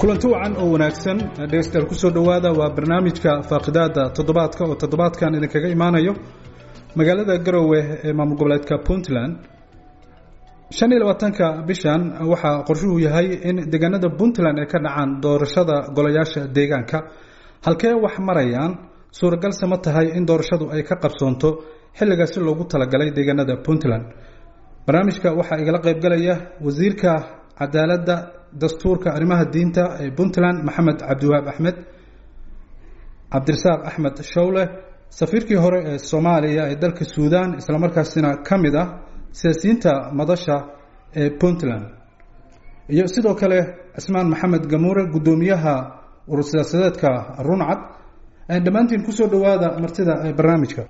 kulanti wacan oo wanaagsan dhegeystayaal kusoo dhowaada waa barnaamijka faaqidaada toddobaadka oo toddobaadkan idinkaga imaanayo magaalada garowe ee maamul goboleedka puntland shan iyo labaatanka bishan waxaa qorshuhu yahay in deegaanada puntland ay ka dhacaan doorashada golayaasha deegaanka halkee wax marayaan suuragalse ma tahay in doorashadu ay ka qabsoonto xilligaasi loogu talagalay deegaanada puntland barnaamijka waxaa igala qaybgalaya wasiirka cadaaladda dastuurka arrimaha diinta ee puntland maxamed cabdiwahaab axmed cabdirasaaq axmed shawle safiirkii hore ee soomaaliya ee dalka suudan islamarkaasina ka mid ah siyaasiyiinta madasha ee puntland iyo sidoo kale cismaan maxamed gamuure guddoomiyaha urur siyaasadeedka runcad dhammaantiin kusoo dhawaada martida barnaamijka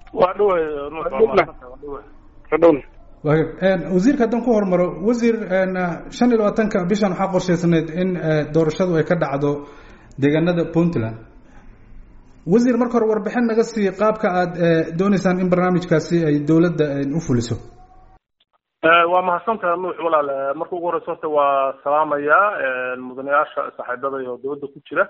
wasiirka haddaan ku hormaro wasiir shan iyo labaatanka bishan waxaa qorshaysnayd in doorashadu ay ka dhacdo deegaanada puntland wasiir marka hore warbixin naga sii qaabka aad dooneysaan in barnaamijkaasi ay dowladda u fuliso waa mahadsantaha nuux walaal marka ugu horeysa horta waa salaamayaa mudanayaasha saaxiibada iyo dowladda ku jira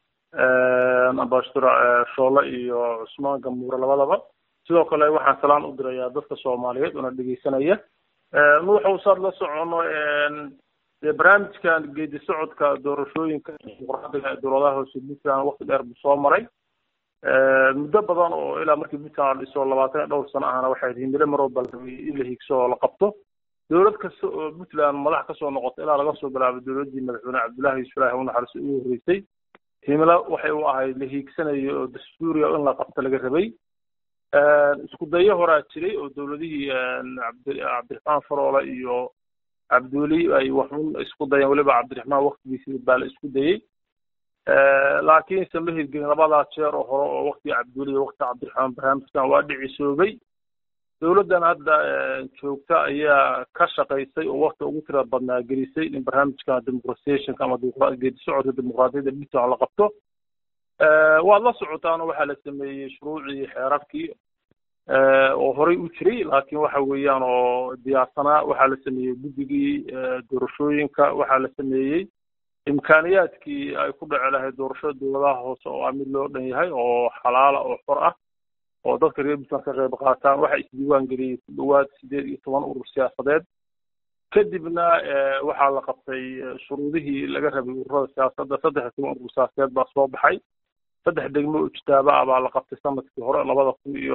ambassador shoole iyo cusmaan gamuure labadaba sidoo kale waxaan salaan u dirayaa dadka soomaaliyeed oona dhegeysanaya nuuxow saad la socono dee barnaamijkan geedi socodka doorashooyinka dimuqraadiga ee dowladaha hoose puntland wakti dheer buu soo maray muddo badan oo ilaa markii puntland la dhiso labaatan iyo dhowr sano ahna waxay himilo maroo balramiyey in la higso oo la qabto dowlad kasta oo puntland madax kasoo noqota ilaa laga soo bilaabay dowladdii madaxweyne cabdullahi yuusuf ilaahi u naxariiso ugu horreysay himilo waxay u ahayd la hiigsanayo oo dastuuriya in la qabto laga rabay isku dayo horaa jiray oo dowladihii cabdiraxmaan faroole iyo cabdiweli ay waxun isku dayeen weliba cabdiraxmaan waktigiisii baa la isku dayey laakiinse ma hirgelin labadaa jeer oo hore oo waktiga cabdiweli iyo waktiga cabdiraxmaan barnaamijkan waa dhicisoobay dowladdan hadda joogta ayaa ka shaqaysay oo wakti ugu tira badnaa gelisay in barnaamijkan democratizationka ama geedi socodka dimuqraadiyadda puntland la qabto waad la socotaano waxaa la sameeyey shuruucii xeerarkii oo horey u jiray laakiin waxa weeyaan oo diyaarsanaa waxaa la sameeyey guddigii doorashooyinka waxaa la sameeyey imkaaniyaadkii ay ku dhaci lahayd doorashada dowladaha hoose oo ah mid loo dhan yahay oo xalaala oo xor ah oo dadka reer puntland ka qayb qaataan waxaa isdiiwaan geliyey ku dhowaad sideed iyo toban urur siyaasadeed kadibna waxaa la qabtay shuruudihii laga rabay ururada siyaasadda saddex iyo toban urur siyaasadeed baa soo baxay saddex degmo oo ijtaaba ah baa la qabtay sanadkii hore labada kun iyo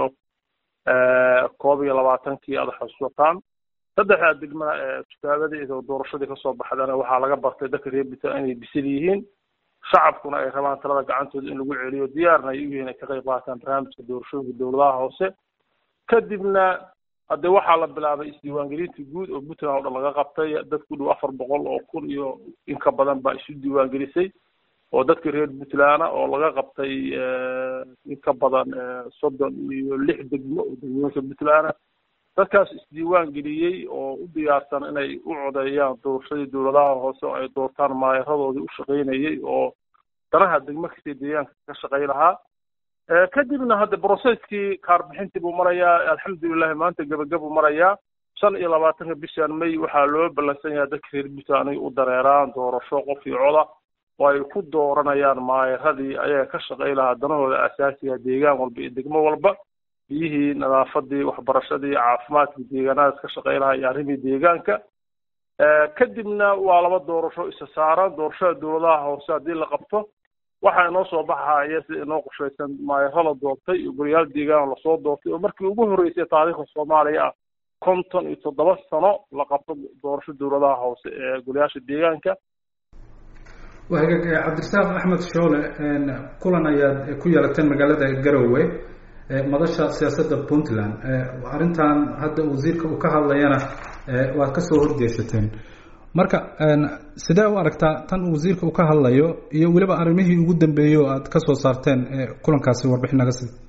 koob iyo labaatankii aada xasuusataan saddexdaa degmana ijtaabadii oo doorashadii kasoo baxdana waxaa laga bartay dadka reer puntland inay bisil yihiin shacabkuna ay rabaan talada gacantooda in lagu celiyo diyaarna ay u yihiin ay ka qayb qaataan barnaamijka doorashooyinka dowladaha hoose kadibna haddee waxaa la bilaabay isdiiwaangelinta guud oo puntland oo dhan laga qabtay dad ku dhow afar boqol oo kun iyo in ka badan baa isu diiwaangelisay oo dadka reer puntland oo laga qabtay in ka badan soddon iyo lix degmo oo degmooyinka puntland dadkaas isdiiwaan geliyey oo u diyaarsan inay u codeeyaan doorashadii dowladaha hoose oo ay doortaan maayaradoodii u shaqaynayey oo danaha degmo kastay deegaanka ka shaqay lahaa kadibna hadda brocesskii kaarbixintii buu marayaa alxamdulilahi maanta gebagabuu marayaa shan iyo labaatanka bishan may waxaa loo ballansan yahay dadka reer puntland inay u dareeraan doorasho qof iyo coda oo ay ku dooranayaan maayaradii ayaga ka shaqay lahaa danahooda asaasiga deegaan walba iyo degmo walba biyihii nadaafadii waxbarashadii caafimaadkii deegaanadaas ka shaqay lahaa iyo arrimii deegaanka kadibna waa laba doorasho isa saaran doorashada dowladaha hoose haddii la qabto waxaa inoo soo baxaya sida inoo qorshaysan maayaro la doortay iyo goliyaal deegaan lasoo doortay oo markii ugu horreysay taariikhda soomaaliya ah konton iyo toddoba sano la qabto doorasho dowladaha hoose ee goliyaasha deegaanka wahagaag cabdirasaaq axmed shoole kulan ayaad ku yeelateen magaalada garowe madasha siyaasadda puntland arrintan hadda wasiirka uu ka hadlayana waad kasoo horjeesateen marka sidee u aragtaa tan wasiirka uu ka hadlayo iyo weliba arrimihii ugu dambeeyey oo aad kasoo saarteen kulankaasi warbixin naga sii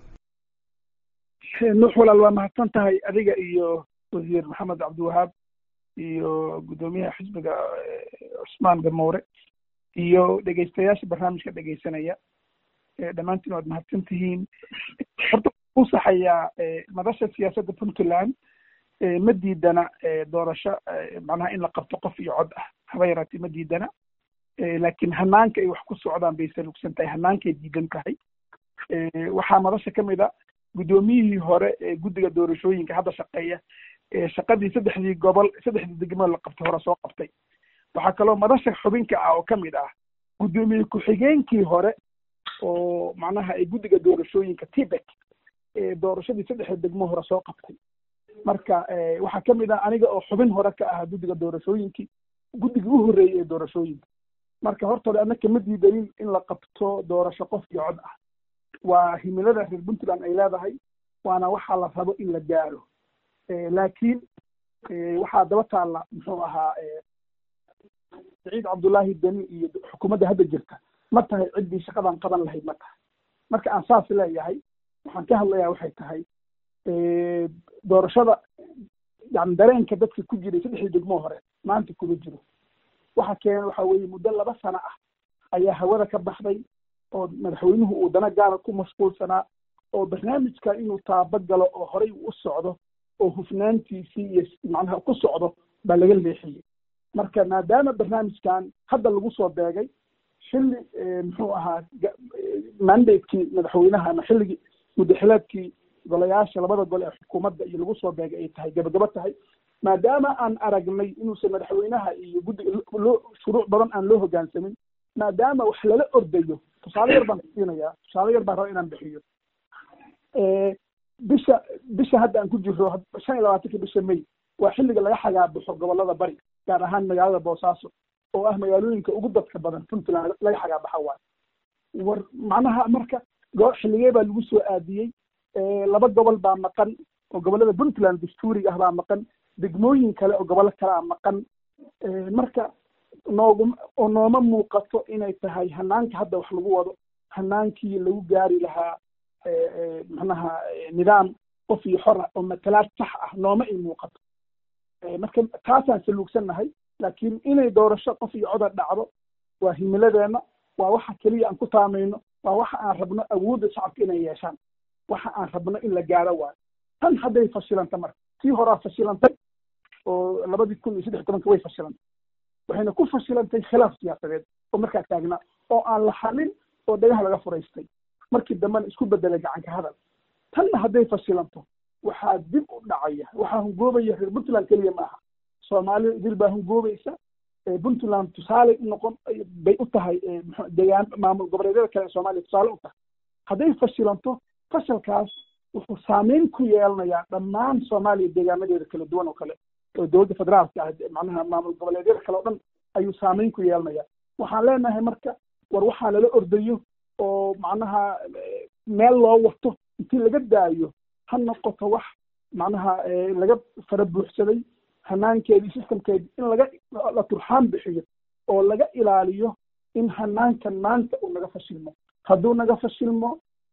nuux walaal waa mahadsan tahay adiga iyo wasiir maxamed cabdiwahaab iyo guddoomiyaha xisbiga cusmaan gamoure iyo dhegeystayaasha barnaamijka dhegeysanaya dhammaantiin waad mahadsan tihiin horta u saxayaa madasha siyaasadda puntland ma diidana doorasho macnaha in la qabto qof iyo cod ah haba yaraatee ma diidana laakiin hanaanka ay wax ku socdaan bay salugsan tahay hanaankay diidan tahay waxaa madasha ka mid a guddoomiyihii hore ee guddiga doorashooyinka hadda shaqeeya shaqadii saddexdii gobol saddexdii degmo la qabtay hore soo qabtay waxaa kaloo madasha xubinka ah oo ka mid ah guddoomiye ku-xigeenkii hore oo macnaha ay guddiga doorashooyinka tibet doorashadii saddexda degmo hore soo qabtay marka waxaa ka mid ah aniga oo xubin hore ka ahaa guddiga doorashooyinkii guddigii u horreeyey ee doorashooyinka marka horta hore annaka ma diidanin in la qabto doorasho qof iyo cod ah waa himilada reer puntland ay leedahay waana waxaa la rabo in la gaaro laakiin waxaa daba taalla muxuu ahaa saciid cabdullaahi deni iyo xukuumadda hadda jirta ma tahay ciddii shaqadan qaban lahayd ma tahay marka aan saas leeyahay waxaan ka hadlayaa waxay tahay doorashada yani dareenka dadka ku jiray saddexdii degmoo hore maanta kuma jiro waxa keena waxa weeye muddo laba sano ah ayaa hawada ka baxday oo madaxweynuhu uu dana gaara ku mashquulsanaa oo barnaamijka inuu taaba galo oo horey u socdo oo hufnaantiisii iyo macnaha ku socdo baa laga leexiyey marka maadaama barnaamijkan hadda lagu soo beegay xilli muxuu ahaa mandatekii madaxweynaha ama xilligii muddaxileedkii golayaasha labada gol ee xukuumadda iyo lagu soo beegay ay tahay gabagabo tahay maadaama aan aragnay inuusan madaxweynaha iyo guddiga loo shuruuc badan aan loo hoggaansamin maadaama wax lala ordayo tusaale yar baan siinayaa tusaale yar baan raba inaan bixiyo bisha bisha hadda aan ku jiro shan iyo labaatanka bisha may waa xilliga laga xagaabaxo gobolada bari gaar ahaan magaalada boosaaso oo ah magaalooyinka ugu dadka badan puntland laga xagaabaxa waayo war macnaha marka xilligee baa lagu soo aadiyey laba gobol baa maqan oo gobolada puntland dastuuriga ah baa maqan degmooyin kale oo gobollo kale a maqan marka noogum oo nooma muuqato inay tahay hanaanka hadda wax lagu wado hanaankii lagu gaari lahaa macnaha nidaam qof iyo xor ah oo matalaad sax ah nooma ay muuqato marka taasaan saluugsannahay laakiin inay doorasho qof iyo coda dhacdo waa himiladeenna waa waxa keliya aan ku taamayno waa waxa aan rabno awoodda shacabka inay yeeshaan waxa aan rabno in la gaaro waayo tan hadday fashilanta marka tii horaa fashilantay oo labadii kun iyo saddex tobanka way fashilantay waxayna ku fashilantay khilaaf siyaasadeed oo markaa taagnaa oo aan la xalin oo dhagaha laga furaystay markii dambena isku bedelay gacanka hadal tanna hadday fashilanto waxaa dib u dhacaya waxaa hungoobaya reer puntland keliya ma aha soomaalida idil baa hungoobaysa puntland tusaale noqon bay u tahay degaan maamul goboleedyada kale ee soomaaliya tusaale u tahay hadday fashilanto fashalkaas wuxuu saameyn ku yeelanayaa dhammaan soomaaliya deegaanadeeda kala duwan oo kale oo dowladda federaalka ah macnaha maamul goboleedyada kale o dhan ayuu saameyn ku yeelanaya waxaan leenahay marka war waxaa lala ordayo oo macnaha meel loo wato intii laga daayo ha noqoto wax macnaha laga fara buuxsaday hanaankeedii systemkeedii in laga la turxaan bixiyo oo laga ilaaliyo in hanaankan maanta uu naga fashilmo hadduu naga fashilmo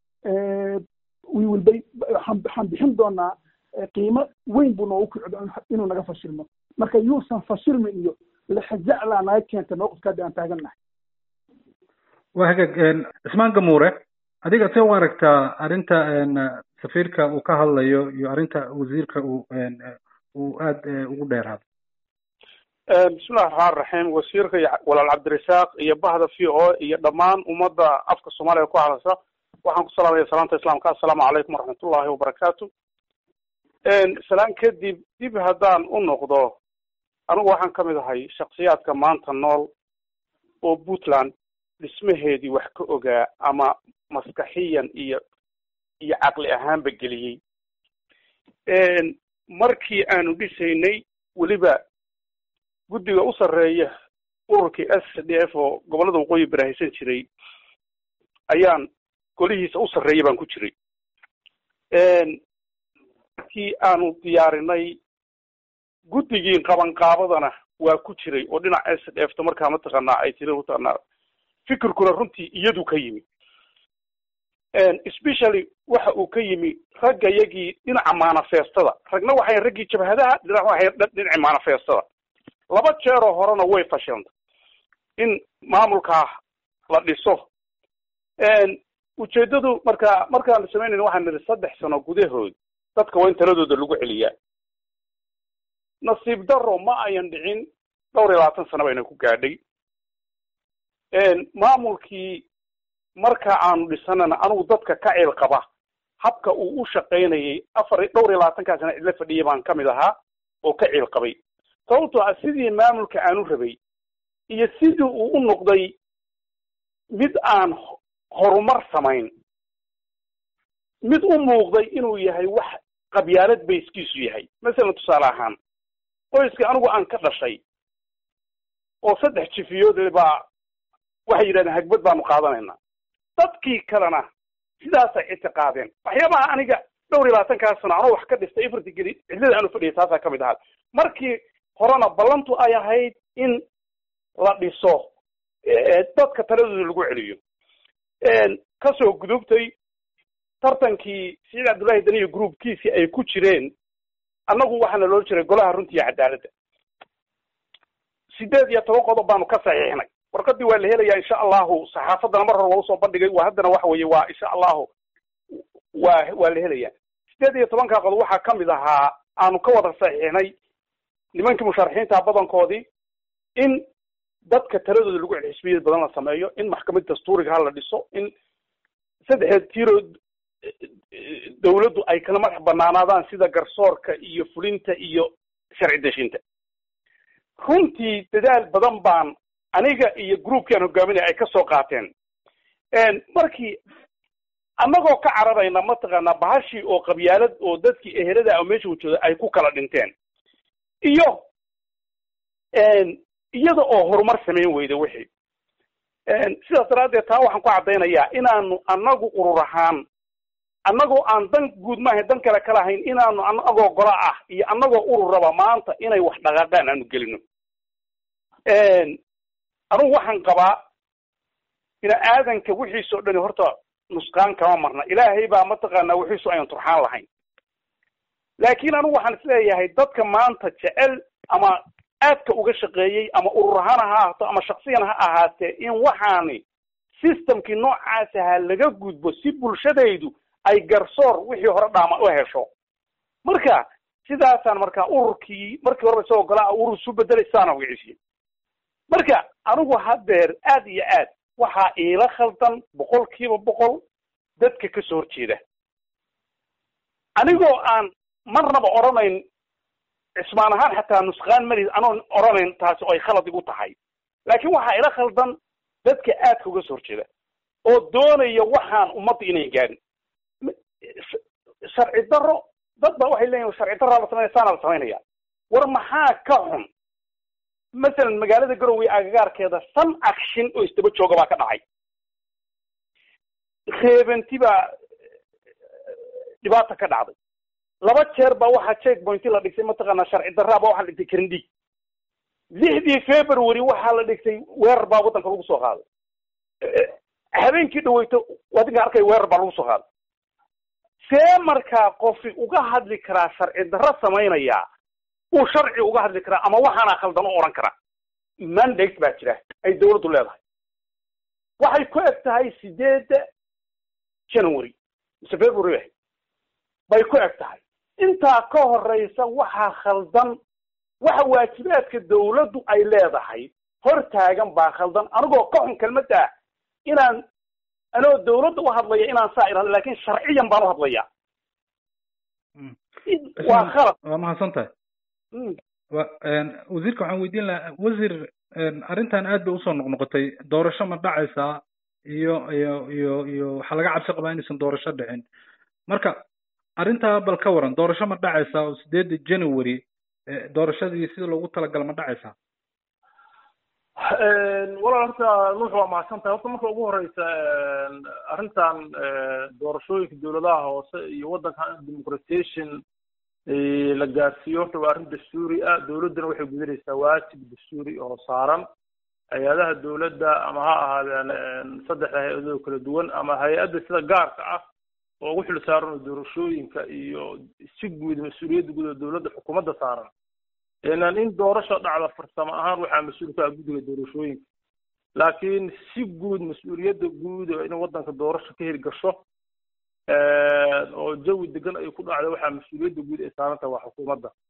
we will be waxaan bixin doonaa qiimo weyn buu noogu kicdo inuu naga fashilmo marka yuusan fashilmin iyo lexjaclaa naga keenta mawqifka hadda aan taagannahay waa hagaag cismaan gamuure adiga see u aragtaa arrinta safiirka uu ka hadlayo iyo arrinta wasiirka uu uu aada ugu dheeraado bismillahi raxmaan raxiim wasiirka iyo walaal cabdirasaaq iyo bahda v o iyo dhammaan ummadda afka soomaaliya ku hadasha waxaan ku salaamaya salaamta islaamka assalaamu calaykum waraxmatullahi wabarakaatu salaan kadib dib haddaan u noqdo anigu waxaan ka mid ahay shaksiyaadka maanta nool oo puntland dhismaheedii wax ka ogaa ama maskaxiyan iyo iyo caqli ahaanba geliyey markii aanu dhisaynay weliba guddiga u sarreeya ururkii s d f oo gobollada waqooyi barahaysan jiray ayaan golihiisa u sarreeya baan ku jiray kii aanu diyaarinay guddigii qabanqaabadana waa ku jiray oo dhinac s d f ta markaa mataqaanaa ay tiri mataqaanaa fikirkuna runtii iyadu ka yimi especially waxa uu ka yimi ragga yagii dhinaca manifestada ragna waxay raggii jabhadaha dhinac waxay dhinaci manifestada laba jeeroo horena way fashilantay in maamulkaa la dhiso ujeedadu marka markaan la samaynayna waxaan nidhi saddex sano gudahood dadka waa in taladooda lagu celiyaa nasiib daro ma ayan dhicin dhowr iyo labaatan sano bayna ku gaadhay maamulkii marka aanu dhisanana anugu dadka ka ceel qaba habka uu u shaqaynayay afar dhowr iyo labaatankaa sana cidla fadhiyay baan ka mid ahaa oo ka ceel qabay sababtoo ah sidii maamulka aanu rabay iyo sidii uu u noqday mid aan horumar samayn mid u muuqday inuu yahay wax qabyaalad bayskiisu yahay masalan tusaale ahaan qoyska anigu aan ka dhashay oo saddex jifiyood baa waxay yidhahdeen hagbad baanu qaadanaynaa dadkii kalena sidaasay ictiqaadeen waxyaabaha aniga dhowr iyo labaatankaa sano anoo wax ka dhistay ifarti geli cidlada aanu fadhiyay taasaa ka mid ahaa markii horena ballantu ay ahayd in la dhiso dadka taladooda lagu celiyo kasoo gudubtay tartankii siciid cabdullaahi daniyo groupkiisii ay ku jireen annagu waxaana loo jiray golaha runta iyo cadaaladda sideed iyo toban qodob baanu ka saxiixnay warqadii waa la helayaa insha allahu saxaafaddana mar hore waa usoo bandhigay waa haddana waxa weeye waa insha allahu waa waa la helayaa sideed iyo tobankaa qodob waxaa ka mid ahaa aanu ka wada saxiixnay nimankii musharaxiinta badankoodii in dadka taladooda lagu cel xisbiyad badan la sameeyo in maxkamad dastuuriga ha la dhiso in saddexdeed tiro dawladdu ay kala madax banaanaadaan sida garsoorka iyo fulinta iyo sharci deshinta runtii dadaal badan baan aniga iyo groupkii aan hogaaminaya ay ka soo qaateen markii annagoo ka cararayna mataqaanaa bahashii oo qabyaalad oo dadkii ehelada oo meesha wajooda ay ku kala dhinteen iyo iyada oo horumar samayn weyda wixii sidaas daraaddeed taa waxaan ku caddaynayaa inaanu annagu urur ahaan annagoo aan dan guud maaha dan kale ka lahayn inaanu annagoo gola ah iyo annagoo ururaba maanta inay wax dhaqaaqaan aanu gelino anugu waxaan qabaa bini aadanka wixiisoo dhani horta nusqaan kama marna ilaahay baa mataqaanaa wixiisu aynan turxaan lahayn laakiin anugu waxaan isleeyahay dadka maanta jecel ama aadka uga shaqeeyey ama urur ahaan ha ahaato ama shaksiyan ha ahaatee in waxaani systemkii noocaas ahaa laga gudbo si bulshadaydu ay garsoor wixii hore dhaama u hesho marka sidaasaan markaa ururkii markii horeba isagoo golaa urur isu bedelay sidaana wiciisiye marka anigu haddeer aad iyo aad waxaa iila khaldan boqol kiiba boqol dadka kasoo horjeeda anigoo aan marnaba odhanayn cismaan ahaan xataa nusqaan maris anoon odhanayn taasi oo ay khalad igu tahay laakiin waxaa ila khaldan dadka aadka uga soo horjeeda oo doonaya waxaan ummadda inayn gaadhin sharci daro dad ba waxay leeyihin sharci daraa la sameynaya saana la samaynaya war maxaa ka xun masalan magaalada garowe agagaarkeeda san akshin oo isdaba jooga baa ka dhacay reebanti baa dhibaata ka dhacday laba jeer baa waxaa check pointi la dhigtay mataqaanaa sharci daraa baa waxaa la dhigtay karindhiig lixdii february waxaa la dhigtay weerar baa waddanka lagu soo qaaday habeenkii dhaweyto wadinka arkay weerar baa lagu soo qaaday see markaa qofi uga hadli karaa sharci darro samaynayaa uu sharci uga hadli karaa ama waxaana khaldan u odhan karaa mandate baa jira ay dawladdu leedahay waxay ku eg tahay sideedda january mise february ahayd bay ku eg tahay intaa ka horeysa waxaa khaldan waxa waajibaadka dawladdu ay leedahay hor taagan baa khaldan anigoo ka xun kelmadda inaan anoo dawladda u hadlaya inaan saa irahdo lakin sharciyan baan u hadlaya waa khalad waa mahadsan tahay wa wasiirka waxaan weydiin lahaa wasiir arrintan aad bay usoo noqnoqotay doorasho ma dhacaysaa iyo iyo iyo iyo waxaa laga cabsi qabaa inaysan doorasho dhicin marka arrintaa bal ka waran doorasho ma dhacaysaa oo sideedda january doorashadii sida loogu talagala ma dhacaysaa walaal horta nuux waa mahadsan tahay horta marka ugu horeysa arrintan doorashooyinka dawladaha hoose iyo waddanka democratization la gaarsiiyo horta waa arrin dastuuri ah dawladduna waxay gudanaysaa waajib dastuuri oo saaran hay-adaha dawladda ama ha ahaadeen saddexda hay-adoo kala duwan ama hay-adda sida gaarka ah oo ugu xil saaran doorashooyinka iyo si guud mas-uuliyadda guud oo dawladda xukuumadda saaran inan in doorasho dhacda farsamo ahaan waxaa mas-uul ka ah guddiga doorashooyinka laakiin si guud mas-uuliyadda guud in waddanka doorasho ka hirgasho oo jawi degan ay ku dhacda waxaa mas-uuliyadda guud ay saaran tahay waa xukuumadda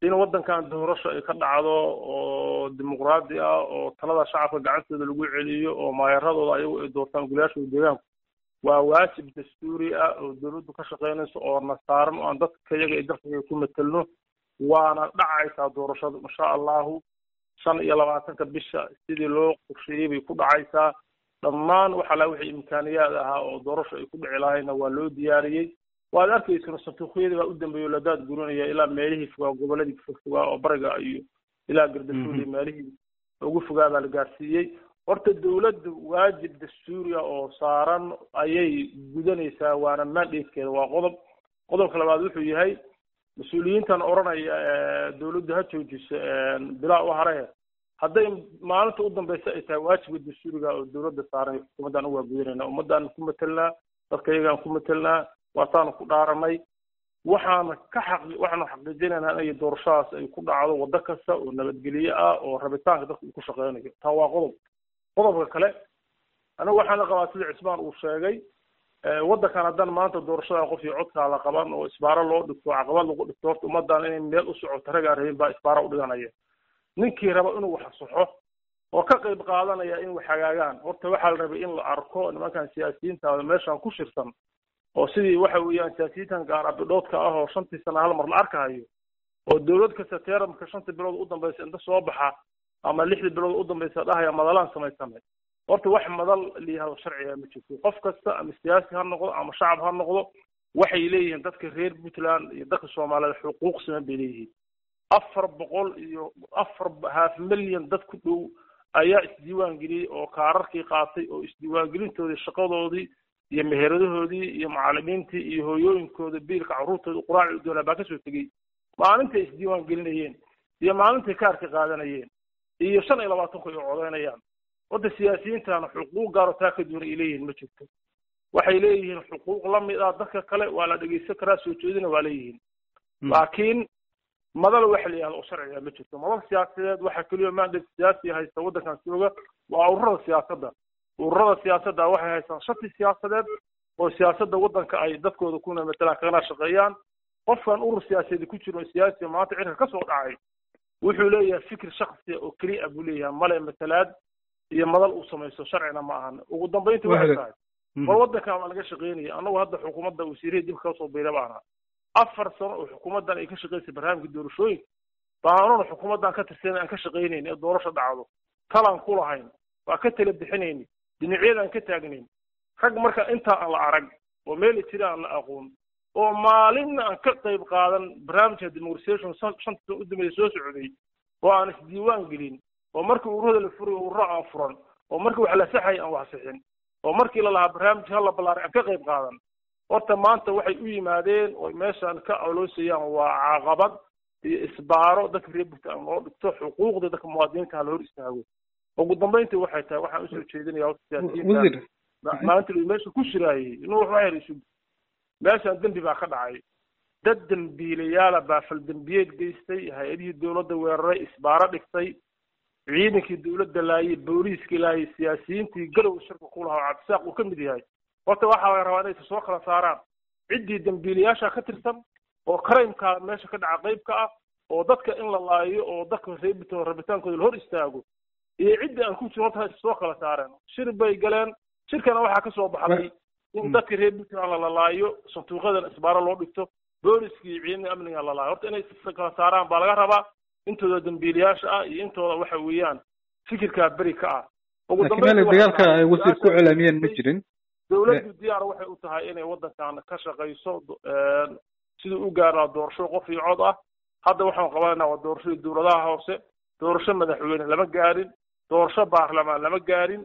in waddankan doorasho ay ka dhacdo oo dimuqraadi ah oo talada shacabka gacantooda lagu celiyo oo maayaradooda ayagu ay doortaan golayaashooda deegaanku waa waajib dastuuri ah oo dowladdu ka shaqaynayso oo na saaran oo aan dadka iyaga iyo dalkaga ku matelno waana dhacaysaa doorashadu insha allahu shan iyo labaatanka bisha sidii loo qorsheeyey bay ku dhacaysaa dhammaan waxa la wixii imkaaniyaad ahaa oo doorasho ay ku dhici lahayna waa loo diyaariyey waad arkaysano santuuqyadii baa u dambeeya la daad gurinaya ilaa meelihii fogaa goboladii fogfogaa oo bariga iyo ilaa gardashuul iyo meelihii ugu fogaa baa la gaarsiiyey horta dowladdu waajib dastuuriya oo saaran ayay gudanaysaa waana mandatekeeda waa qodob qodobka labaad wuxuu yahay mas-uuliyiintan odhanaya dowladdu ha joojiso bilaa u haree hadday maalinta u dambeysa ay tahay waajibka dastuuriga oo dowladda saaran xukuumaddaan u waa gudanayna ummaddaan ku matelnaa dadka iyagaan ku matelnaa waataanu ku dhaaranay waxaana ka xaqi waxaanu xaqiijinaynaa inay doorashadaas ay ku dhacdo waddo kasta oo nabadgelye ah oo rabitaanka dadka uu ku shaqeynayo taa waa qodob qodobka kale anigu waxaana qabaa sida cismaan uu sheegay waddankan haddaan maanta doorashada qof iyo codkaa la qaban oo isbaaro loo dhigto caqabad lagu dhigto horta ummaddan inay meel u socoto ragaan rabin baa isbaaro u dhiganaya ninkii raba inuu wax saxo oo ka qayb qaadanaya in wax hagaagaan horta waxaa la rabay in la arko nimankan siyaasiyiinta meeshan ku shirsan oo sidii waxa weeyaan siyaasiyiintan gaar abidhoodka ah oo shantii sana hal mar la arkahayo oo dowlad kasta teeramka shanta bilood u dambaysa inta soo baxa ama lixdii bilood u dambaysa dhahaya madalaan samaysanay horta wax madal layihahdo sharciga ma jirto qof kasta ama siyaasi ha noqdo ama shacab ha noqdo waxay leeyihiin dadka reer puntland iyo dadka soomaaliyeed xuquuq siman bay leeyihiin afar boqol iyo afar half milyan dad ku dhow ayaa isdiiwaan geliyey oo kaararkii qaatay oo isdiiwaangelintoodii shaqadoodii iyo meheradahoodii iyo macallimiintii iyo hooyooyinkooda biilka carruurtooda quraaci u doonaa baa kasoo tegey maalintay isdiiwaan gelinayeen iyo maalintay kaarka qaadanayeen iyo shan iyo labaatanku ay codeynayaan horta siyaasiyiintana xuquuq gaaro taa ka duwan ay leeyihiin ma jirto waxay leeyihiin xuquuq la mid ah dadka kale waa la dhegeysan karaa soo jeedina waa leeyihiin laakiin madal waxa la yihahdo oo sharciga ma jirto madal siyaasadeed waxa keliya mandate siyaasi haysta waddankan jooga waa ururada siyaasadda ururada siyaasadda waxay haystaan shati siyaasadeed oo siyaasadda waddanka ay dadkooda kuna matalaan kagana shaqeeyaan qofkan urur siyaasadeed ku jiro siyaasi maanta cirka ka soo dhacay wuxuu leeyahay fikir shaksiya oo keliya buu leeyahay male matalaad iyo madal uu samaysto sharcina ma ahan ugu dambayntii waxay tahay war waddankan waa laga shaqeynaya annagu hadda xukuumadda wasiirihii dib kasoo biira baana afar sano oo xukuumaddan ay ka shaqeysay barnaamijka doorashooyinka baanuna xukuumaddan ka tirsan aan ka shaqaynayn ee doorasho dhacdo talaan ku lahayn waa ka tala bixinayni dhinacyadaan ka taagnayn rag marka intaa aan la arag oo meel jira aan la aqoon oo maalinna aan ka qayb qaadan barnaamijka demorisation shanta sano u dambeeya soo socday oo aan isdiiwaan gelin oo markii ururada la furayo ururo aan furan oo markii wax la saxay aan wax sixin oo markii la lahaa barnaamij hala ballaaray aan ka qayb qaadan horta maanta waxay u yimaadeen oo meeshaan ka aloosayaan waa caqabad iyo isbaaro dadka reer puntland loo dhigto xuquuqda dadka muwaadiniinta hala hor istaago ugu dambayntii waxay tahay waxaan usoo jeedinaya horta siyaasiyiinta maalinta meesha ku shiraayey inuu wax waxyar isu meeshaan dembi baa ka dhacay dad dembiilayaala baa faldembiyeed geystay hay-adihii dowladda weeraray isbaaro dhigtay ciidankii dowladda laayay booliiskii laayay siyaasiyiintii galow shirka ku lahaa oo cabdisaaq uu ka mid yahay horta waxaa laga rabaa inay soo kala saaraan ciddii dembiilayaasha ka tirsan oo crimeka meesha ka dhaca qayb ka ah oo dadka in la laayo oo dadka reebito rabitaankooda la hor istaago iyo ciddii aan ku jirin horta hay soo kala saareen shir bay galeen shirkana waxaa ka soo baxday in dadka reer puntland la lalaayo sanduuqyadan isbaaro loo dhigto booliskii iyo ciidamada amniga la laayo horta inay kala saaraan baa laga rabaa intooda dambiilayaasha ah iyo intooda waxa weeyaan fikirkaa beri ka ah laakiin meel dagaalka ay wasiir ku celaamiyeen ma jirin dowladdu diyaar waxay u tahay inay waddankan ka shaqayso sidii u gaaraa doorasho qof iyo cod ah hadda waxaan qabanayna waa doorashadii dowladaha hoose doorasho madaxweyne lama gaarin doorasho baarlamaan lama gaarin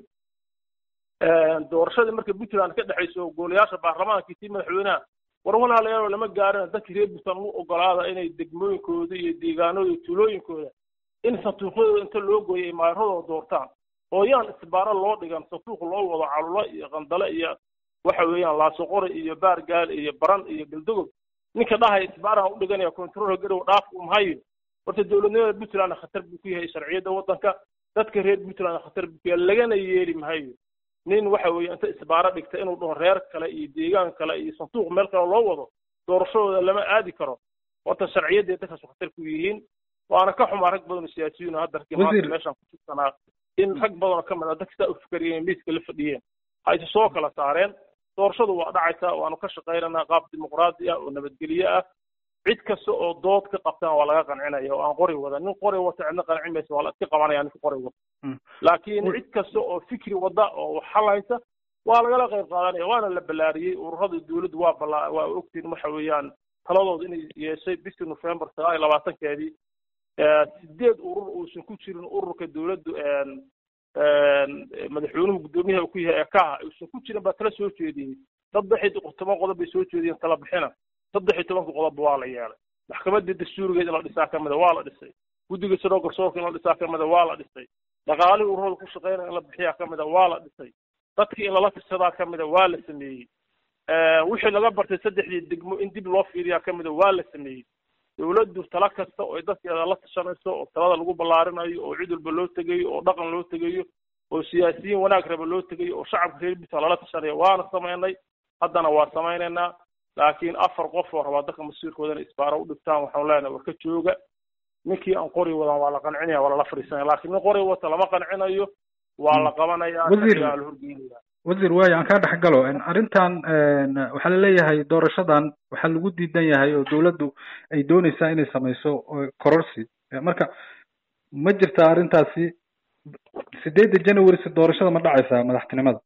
doorashadii marka puntland ka dhexayso golayaasha baarlamaanka tii madaxweynaha war walaalayaal lama gaarin dadkii reer puntland u ogolaada inay degmooyinkooda iyo deegaanooda iyo tuulooyinkooda in sanduuqyadooda inta loo gooyo ay maaradooda doortaan oo yaan isbaaro loo dhigan sanduuq loo wado calulo iyo qandale iyo waxa weeyaan laasoqori iyo baargaal iyo baran iyo galdogob ninka dhahaya isbaaraha u dhiganaya control garow dhaaf umahayo horta dowladnimada puntland khatar buu ku yahay sharciyadda waddanka dadka reer puntland khatar buu ku yahay lagana yeeli mahayo nin waxa weeye inta isbaaro dhigta inuu dhaho reer kale iyo deegaan kale iyo sanduuq meel kale loo wado doorashadooda lama aadi karo horta sharciyadday dadkaas khatar ku yihiin waana ka xumaa rag badan oo siyaasiyiin oo hadda maanta meeshaan ku jirsanaa in rag badan oo ka mid ah dadka sidaa u fikeriyeen miiska la fadhiyeen ha isu soo kala saareen doorashadu waa dhacaysaa waanu ka shaqaynaynaa qaab dimuqraadi ah oo nabadgelye ah cid kasta oo dood ka qabtaan waa laga qancinaya oo aan qori wada nin qori wata cidna qancin maysa waa la iska qabanaya ninka qori wata laakiin cid kasta oo fikri wada oo xalaysa waa lagala qayb qaadanaya waana la ballaariyey ururada dawladdu waa ballaa waa ogtiin waxa weeyaan taladooda inay yeeshay bishii november sagaal iyo labaatankeedii sideed urur uusan ku jirin ururka dawladdu madaxweynuhu guddoomiyaha ku yahay ekaha uusan ku jirin baa tala soo jeediyey saddex iyo toban qodob bay soo jeediyeen tala bixina saddex iyo tobanka qodobba waa la yeelay maxkamadda dastuurigeed in la dhisaa ka mida waa la dhisay guddiga sidoo garsoorka in la dhisaa ka mida waa la dhisay dhaqaalihii ururada ku shaqeynaya in la bixiyaa ka mida waa la dhisay dadkii in lala tirsadaa ka mida waa la sameeyey wixii laga bartay saddexdii degmo in dib loo fiiriyaa ka mida waa la sameeyey dawladdu tala kasta oo ay dadkeeda la tashanayso oo talada lagu ballaarinayo oo cid walba loo tegayo oo dhaqan loo tegayo oo siyaasiyiin wanaag raba loo tegayo oo shacabka reer bisa lala tashanayo waana samaynay haddana waa samaynaynaa laakiin afar qof oo rabaa dadka masiirkoodana isbaaro u dhigtaan waxaanu leenahay war ka jooga ninkii aan qori wadan waa la qancinaya waa lala fadhiisanaya laakiin nin qori wata lama qancinayo waa la qabanaya la horgeynaya wasiir waayo aan kaa dhex galo arrintan waxaa laleeyahay doorashadan waxaa lagu diidan yahay oo dawladdu ay dooneysaa inay samayso kororsi marka ma jirta arrintaasi sideedda january si doorashada ma dhacaysaa madaxtinimada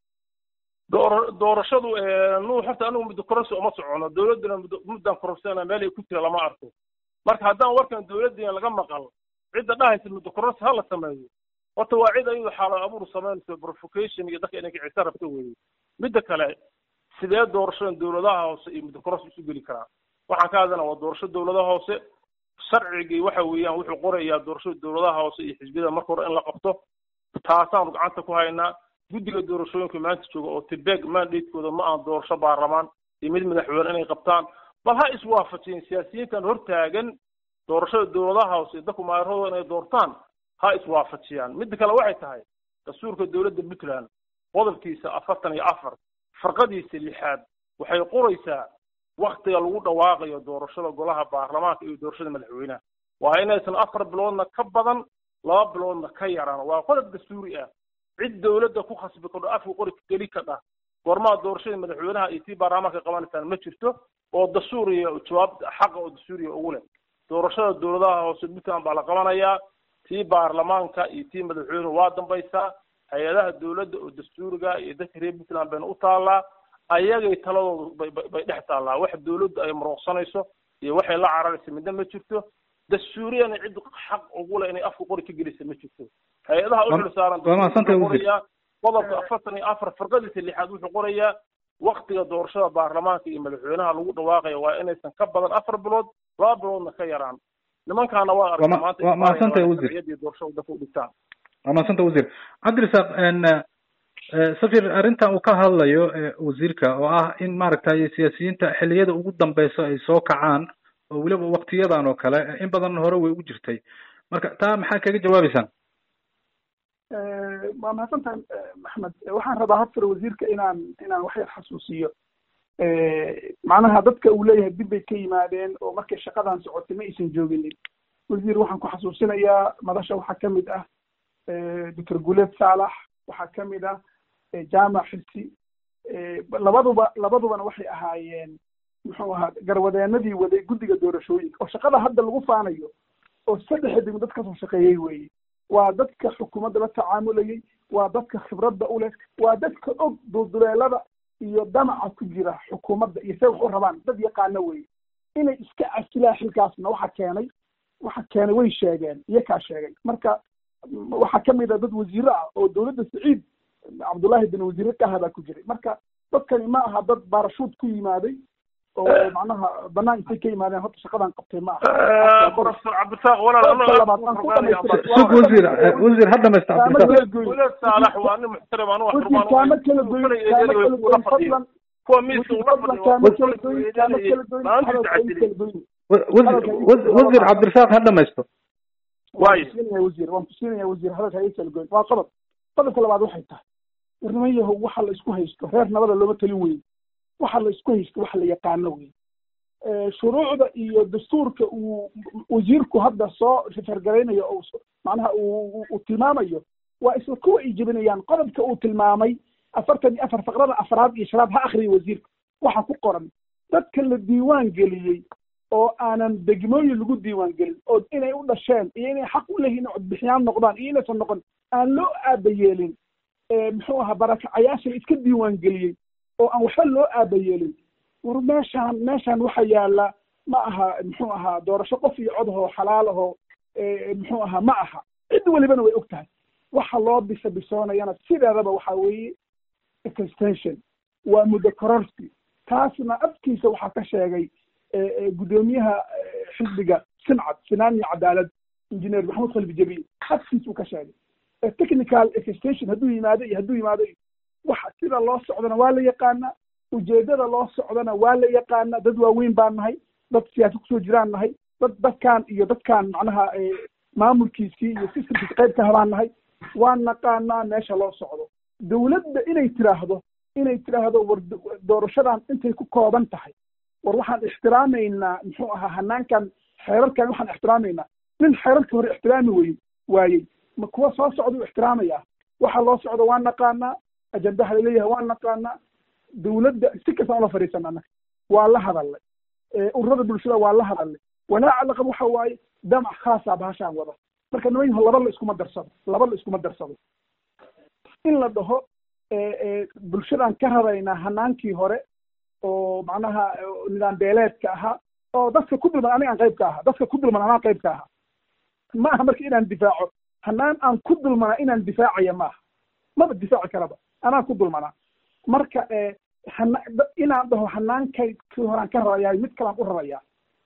door doorashadu nu horta anigu muddo kororsi uma socono dawladduna muddo muddan kororsiana meel ay ku jira lama arko marka haddaan warkan dawladdiina laga maqal cidda dhahaysa muddo kororsi ha la sameeyo horta waa cid ayadu xaalo abuur samaynayso provocation iyo dadka inay kicisa rabto weeye midda kale sidee doorashadan dawladaha hoose iyo muddo kororsi isu geli karaa waxaan ka hadlana waa doorasho dawladaha hoose sharcigii waxa weeyaan wuxuu qorayaa doorashada dawladaha hoose iyo xisbiyada marka hore in la qabto taasaanu gacanta ku haynaa guddiga doorashooyinka maanta jooga oo tibeg mandatekooda ma aan doorasho baarlamaan iyo mid madaxweyne inay qabtaan bal ha iswaafajiyeen siyaasiyiintan hortaagan doorashada dawladaha hoose iyo dadku maayaradooda inay doortaan ha iswaafajiyaan midda kale waxay tahay dastuurka dawladda puntland qodobkiisa afartan iyo afar farqadiisa lixaad waxay qoraysaa waktiga lagu dhawaaqayo doorashada golaha baarlamaanka iyo doorashada madaxweynaha waa inaysan afar biloodna ka badan laba biloodna ka yaraan waa qodob dastuuri ah cid dawladda ku khasbi kadho afka qori geli kadha goormaa doorashada madaxweynaha iyo tii baarlamaanka qabanaysaan ma jirto oo dastuuriya jawaab xaqa oo dastuuriya ugu leh doorashada dawladaha hoose puntland baa la qabanayaa tii baarlamaanka iyo tii madaxweynuhu waa dambaysaa hay-adaha dawladda oo dastuuriga iyo dadka reer puntland bayna u taallaa ayagay taladoodu bay bay dhex taallaa wax dawladdu ay marooqsanayso iyo waxay la cararaysa midna ma jirto dastuuriyana cid xaq ugu leh inay afka qori ka gelisa ma jirto hay-adaha u xil saaran qorayaa qodobka afartan iyo afar farqadiisa lixaad wuxuu qorayaa waktiga doorashada baarlamaanka iyo madaxweynaha lagu dhawaaqaya waa inaysan ka badan afar bilood laba biloodna ka yaraan nimankaana waa arka maanta waa mahadsantay wasiir doorashada dadka u dhigtaan waa mahadsantay wasiir cabdirasaaq safir arrintan uu ka hadlayo wasiirka oo ah in maaragtay siyaasiyiinta xilliyada ugu dambeyso ay soo kacaan oo weliba waktiyadan oo kale in badan hore way u jirtay marka taa maxaa kaga jawaabeysaan waa mahadsantahay maxmed waxaan rabaa hortore wasiirka inaan inaan wax yar xasuusiyo macnaha dadka uu leeyahay dib bay ka yimaadeen oo markay shaqadan socotay ma aysan jooginin wasiir waxaan ku xasuusinayaa madasha waxaa kamid ah doctor guleed saalax waxaa kamid ah jaamac xirsi labaduba labadubana waxay ahaayeen muxuu ahaa garwadeenadii waday guddiga doorashooyinka oo shaqada hadda lagu faanayo oo saddexa degmo dad kasoo shaqeeyey weeye waa dadka xukuumadda la tacaamulayay waa dadka khibradda u leh waa dadka og dulduleelada iyo damaca ku jira xukuumadda iyo say wax u rabaan dad yaqaano weeye inay iska casilaan xilkaasna waxa keenay waxa keenay way sheegeen iyakaa sheegay marka waxaa kamid a dad wasiire ah oo dawladda saciid cabdullahi bin wasiire ka ahaa baa ku jiray marka dadkani ma aha dad baarashuud ku yimaaday oo macnaha banaan intay ka yimaadeen horta shaqadan qabtay ma aha professor cabdirasaaq walaal sug wasiir wasiir ha dhamaysta cabdirasaaq walaal saalax waa nin muxtaram anu wax wasiir kaama kala goyn kaama kala goyn fadlan kuwa miiska ula fadhiyo kaama kala goyn kaama kala goyn hadalka ay kala goyn wasiir cabdirasaaq ha dhamaysto waayo siinaya wasiir waan ku siinaya wasiir hadalka ay kala goyn waa qodob qodobka labaad waxay tahay warniman yahow waxa la isku haysto reer nabada looma talin weyn waxa la isku haysto waxa la yaqaano wey shuruucda iyo dastuurka uu wasiirku hadda soo rifargaraynayo oo macnaha uu tilmaamayo waa isla kuwa ay jebinayaan qodobka uu tilmaamay afartan iyo afar faqrada afraad iyo shanaad ha akriya wasiirka waxa ku qoran dadka la diiwaan geliyey oo aanan degmooyin lagu diiwaan gelin oo inay u dhasheen iyo inay xaq u leeyihin codbixiyaan noqdaan iyo inaysan noqon aan loo aabayeelin muxuu ahaa barakacayaasha la iska diiwaan geliyey oo aan waxba loo aabayeelin war meeshaan meeshaan waxa yaala ma aha muxuu ahaa doorasho qof iyo cod ahoo xalaal ahoo muxuu ahaa ma aha cid welibana way og tahay waxa loo bisa bisoonayana sideedaba waxa weeye extension waa muddo kororsi taasna afkiisa waxaa ka sheegay guddoomiyaha xisbiga sincad sinaan iyo cadaalad engineer maxamed khalfi jabiil afkiisa uu ka sheegay technical extension hadduu yimaado iyo hadduu yimaado waxa sida loo socdana waa la yaqaanaa ujeedada loo socdana waa la yaqaanaa dad waaweyn baan nahay dad siyaasa kusoo jiraan nahay dad dadkan iyo dadkan macnaha maamulkiisii iyo systemkiisa qayb ka habaan nahay waan naqaanaa meesha loo socdo dowladda inay tiraahdo inay tiraahdo war doorashadan intay ku kooban tahay war waxaan ixtiraamaynaa muxuu ahaa hanaankan xeerarkan waxaan ixtiraamaynaa nin xeerarka hore ixtiraami wey waayey ma kuwa soo socda u ixtiraamaya waxa loo socdo waan naqaanaa ajandaha laleeyahay waan naqaanaa dowladda si kastaan ula fadhiisana annaga waa la hadalnay ururada bulshada waa la hadalnay walaaca laqab waxa waaye damac khaasa bahashaan wada marka nimanyaho laba la iskuma darsado laba la iskuma darsado in la dhaho bulshadaan ka radaynaa hanaankii hore oo macnaha nidaam beeleedka ahaa oo dadka ku dulman aniga aan qayb ka ahaa dadka ku dulman anaa qayb ka ahaa ma aha marka inaan difaaco hanaan aan ku dulmanaa inaan difaacaya maaha maba difaaci karaba anaa ku dulmanaa marka inaan dhaho hanaankay kii horaan ka rarayahay mid kalaan u rarayaa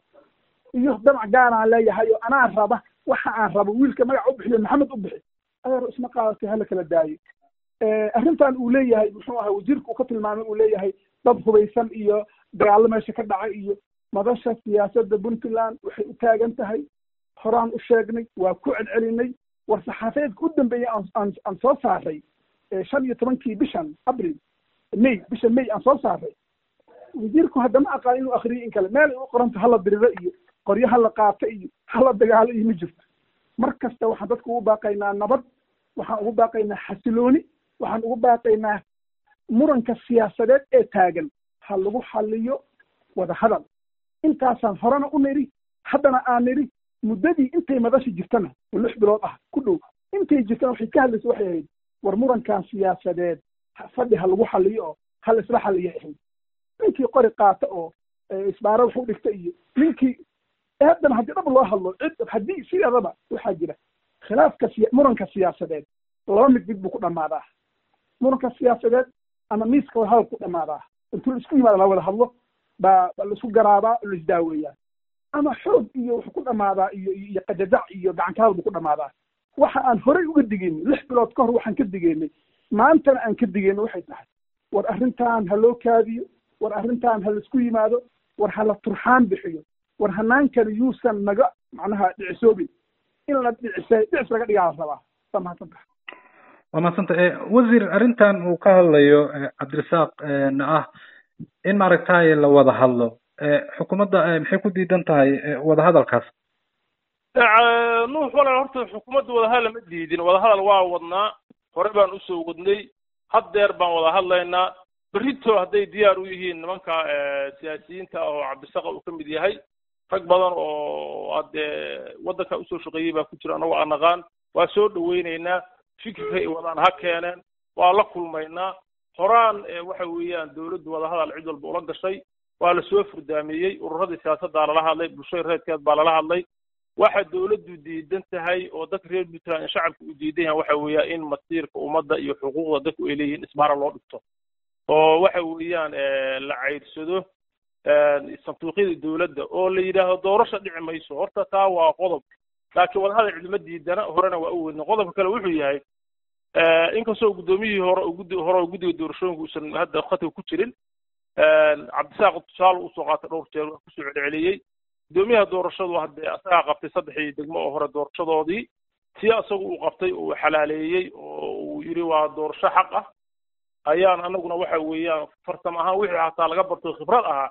iyo damac gaaraan leeyahay oo anaa raba waxa aan rabo wiilka magac u bixiyo maxamed u bixi adeer isma qaadatay hala kala daayo arrintan uu leeyahay muxuu ahaa wasiirka uu ka tilmaamay uu leeyahay dad hubaysan iyo dagaallo meesha ka dhacay iyo madasha siyaasadda puntland waxay u taagan tahay horaan u sheegnay waa ku celcelinay war saxaafeedka u dambeeyey aan aan soo saaray shan iyo tobankii bishan abril may bisha may aan soo saaray wasiirku haddama aqaan inuu akriyo in kale meel ay u qoranta hala diriro iyo qoryo hala qaato iyo hala dagaalo iyo ma jirto mar kasta waxaan dadka ugu baaqaynaa nabad waxaan ugu baaqaynaa xasilooni waxaan ugu baaqaynaa muranka siyaasadeed ee taagan ha lagu xaliyo wada hadal intaasaan horena u nidhi haddana aan nidhi muddadii intay madasha jirtana oo lix bilood ah ku dhow intay jirtana waxay ka hadlaysa waxay ahayd war murankan siyaasadeed fadhi ha lagu xaliyo oo ha la isla xaliya ahayd ninkii qori qaata oo isbaaro wax u dhigta iyo ninkii haddana haddii dhab loo hadlo cid haddii sideedaba waxaa jira khilaafka siya muranka siyaasadeed laba mid mid buu ku dhammaadaa muranka siyaasadeed ama miiska wada hadal ku dhammaadaa intuu la isku yimaada la wada hadlo baa laisku garaabaa la isdaaweeyaa ama xoog iyo wuxuu ku dhammaadaa iyo iyo qadadac iyo gacanka hadal buu ku dhammaadaa waxa aan horey uga digeynay lix bilood ka hor waxaan ka digeynay maantana aan ka digeynay waxay tahay war arrintan ha loo kaadiyo war arrintan ha laisku yimaado war ha la turxaan bixiyo war hanaankani yuusan naga macnaha dhicisoobin in la dhicisay dhicis laga dhigaa la rabaa waa mahadsantaha waa mahadsanta wasiir arrintan uu ka hadlayo cabdirasaaq na ah in maaragtay la wada hadlo xukuumadda maxay ku diidan tahay wada hadalkaas nuux walaal horta xukuumadda wadahadal ma diidin wadahadal waa wadnaa hore baan usoo wadnay haddeer baan wada hadlaynaa berrito hadday diyaar u yihiin nimanka siyaasiyiinta ah oo cabdisaqa uu ka mid yahay rag badan oo haddee waddanka usoo shaqeeyey baa ku jira annagoo aan naqaan waa soo dhaweynaynaa fikirka ay wadaan ha keeneen waa la kulmaynaa horaan waxa weeyaan dowladdu wadahadal cid walba ula gashay waa lasoo furdaameeyey ururadii siyaasaddaa lala hadlay bulshada reerkeed baa lala hadlay waxa dowladdu diidan tahay oo dadka reer puntland in shacabka u diidan yahay waxa weeyaa in masiirka ummadda iyo xuquuqda dadku ay leeyihiin isbaara loo dhigto oo waxa weeyaan la caydsado sanduuqyada dowladda oo la yidhaahdo doorasha dhici mayso horta taa waa qodob laakiin wadahadal cidima diidana horena waa u weydna qodobka kale wuxuu yahay inkastoo guddoomiyihii hore guddi hore oo guddiga doorashooyinka uusan hadda khatar ku jirin cabdisaaq tusaale usoo qaatay dhowr jeer waa kusoo celceliyey guddoomiyaha doorashadu haddee asagaa qabtay saddexdii degmo oo hore doorashadoodii si asagu uu qabtay oo uu xalaaleeyey oo uu yidhi waa doorasho xaq ah ayaan anaguna waxa weeyaan farsam ahaan wixii hataa laga barto khibrad ahaa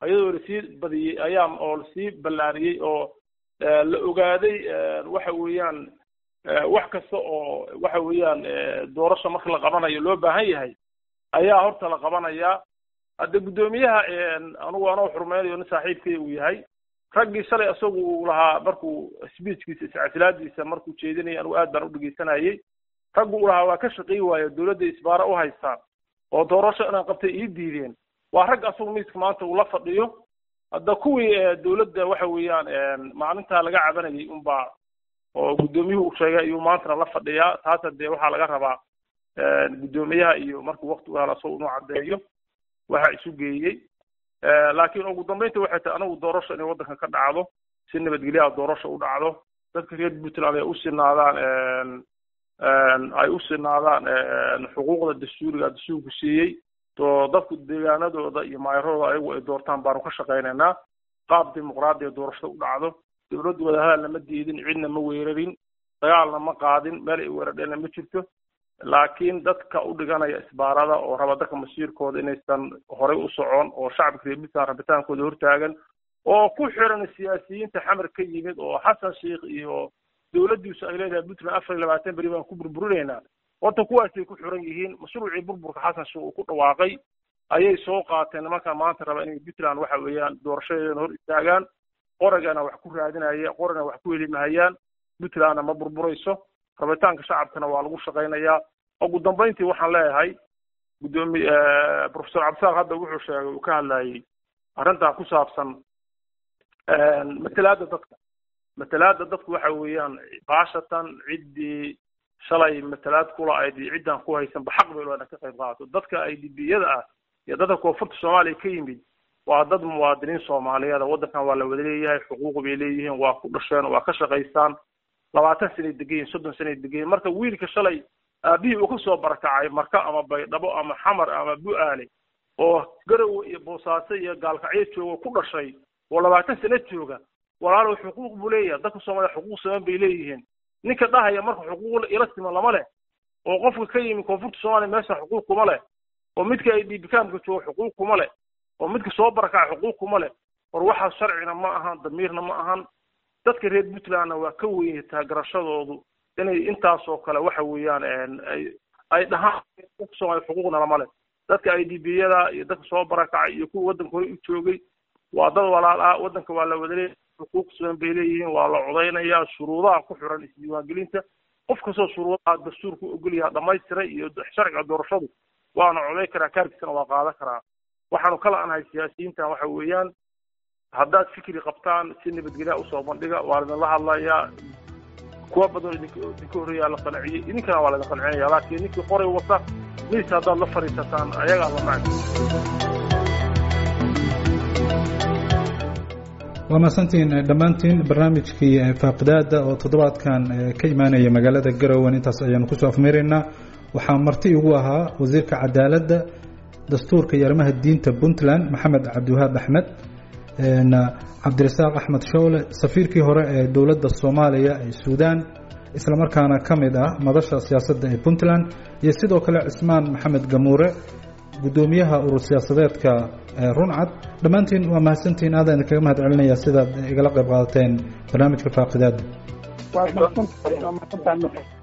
iyadoo lasii badiyey ayaa oo lasii ballaariyey oo la ogaaday waxa weeyaan wax kasta oo waxa weeyaan doorasho marka la qabanayo loo baahan yahay ayaa horta la qabanayaa hadde guddoomiyaha anugu anoo xurmeynayo nin saaxiibkay uu yahay raggii shalay isagu uu lahaa markuu speechkiisa iscasilaadiisa markuu jeedinayay anugu aad baan u dhegeysanayay raggu uu lahaa waa ka shaqey waayo dowladda isbaara u haystaan oo doorasho inaan qabtay ii diideen waa rag asagu miiska maanta uu la fadhiyo hadda kuwii dowladda waxa weeyaan maalintaa laga cabanayay unbaa oo guddoomiyuhu uu sheegay ayuu maantana la fadhiyaa taasa dee waxaa laga rabaa guddoomiyaha iyo markuu wakti u helo isagu inuu caddeeyo waxa isu geeyey laakiin ugu dambeynta waxay tahay anagu doorasho inay waddanka ka dhacdo si nabadgelyaha doorasho u dhacdo dadka reer puntland ay u sinaadaan ay u sinaadaan xuquuqda dastuuriga dastuurku siiyey to dadku deegaanadooda iyo maayaradooda ayagu ay doortaan baanu ka shaqaynaynaa qaab dimuqraadiya doorashada u dhacdo dowladdu wadahadalna ma diidin cidna ma weerarin dagaalna ma qaadin meel ay weeradheenna ma jirto laakiin dadka u dhiganaya isbaarada oo raba dadka masiirkooda inaysan horey u socon oo shacabka reer puntland rabitaankooda hortaagan oo ku xiran siyaasiyiinta xamar ka yimid oo xasan sheikh iyo dowladdiisu ay leedahay puntland afar iyo labaatan beri baan ku burburinaynaa horta kuwaasay ku xiran yihiin mashruucii burburka xasan sheikh uu ku dhawaaqay ayay soo qaateen nimanka maanta raba inay puntland waxa weeyaan doorashadeedana hor istaagaan qoragana wax ku raadinaya qorana wax ku helimahayaan puntlandna ma burburayso rabitaanka shacabkana waa lagu shaqaynayaa ugu dambeyntii waxaan leeyahay guddoomiye professor cabdisaaq hadda wuxuu sheegay uu ka hadlayay arrintaa ku saabsan matalaada dadka matalaada dadku waxa weeyaan baashatan ciddii shalay matalaad kula ayd iyo ciddaan ku haysanba xaq bay leedahay ka qayb qaadato dadka ay dibiyada ah iyo dadka koonfurta soomaaliya ka yimid waa dad muwaadiniin soomaaliyeed waddankan waa la wada leeyahay xuquuq bay leeyihiin waa ku dhasheen waa ka shaqaystaan labaatan sanay degayiin soddon sanay degayiin marka wiilka shalay aabihii uu kasoo barakacay marka ama baydhabo ama xamar ama bu-aale oo garowe iyo boosaaso iyo gaalkacyo jooga ku dhashay oo labaatan sano jooga walaalow xuquuq buu leeyahay dadka soomaaliya xuquuq siman bay leeyihiin ninka dhahaya marka xuquuq ila siman lama leh oo qofka ka yimi koonfurta soomaaliya meesha xuquuq kuma leh oo midka ay dhiibikaamka jooga xuquuq kuma leh oo midka soo barakaca xuquuq kuma leh war waxaas sharcina ma ahan damiirna ma ahan dadka reer puntlandna waa ka weyn taagarashadoodu inay intaasoo kale waxa weeyaan ay ay dhahaan dadka soomaaliya xuquuqna lama leh dadka i d b yada iyo dadka soo barakacay iyo kuwa waddanka hore u joogay waa dad walaal ah waddanka waa la wadaleeya xuquuq siman bay leeyihiin waa la codaynayaa shuruudaha ku xiran isdiiwaangelinta qof kastoo shuruudaha dastuurku ogolyaha dhamaystiray iyo sharciga doorashadu waana coday karaa kaarkiisana waa qaadan karaa waxaanu kala anahay siyaasiyiintan waxa weeyaan haddaad fikri qabtaan si nabadgelya usoo bandhiga waa laidinla hadlayaa kuwa badan idinka idinka horreeyaa la qanciyey idinkana waa laidin qancinaya laakiin ninkii qoray wata miis haddaad la fadhiisataan ayagaa la macdi waa mahadsantiin dhammaantiin barnaamijkii faaqidaada oo toddobaadkan ka imaanaya magaalada garowen intaas ayaanu kusoo afmeeraynaa waxaa marti igu ahaa wasiirka cadaaladda dastuurka iyo arrimaha diinta puntland maxamed cabdiwahaab axmed cabdirasaaq axmed showle safiirkii hore ee dowladda soomaaliya ee suudaan islamarkaana ka mid ah madasha siyaasadda ee puntland iyo sidoo kale cismaan maxamed gamuure guddoomiyaha urur siyaasadeedka runcad dhammaantiin waa mahadsantiin aadaan idinkaga mahad celinaya sidaad igala qayb qaadateen barnaamijka faaqidaada waa mahadsantahay waa mahadsantahay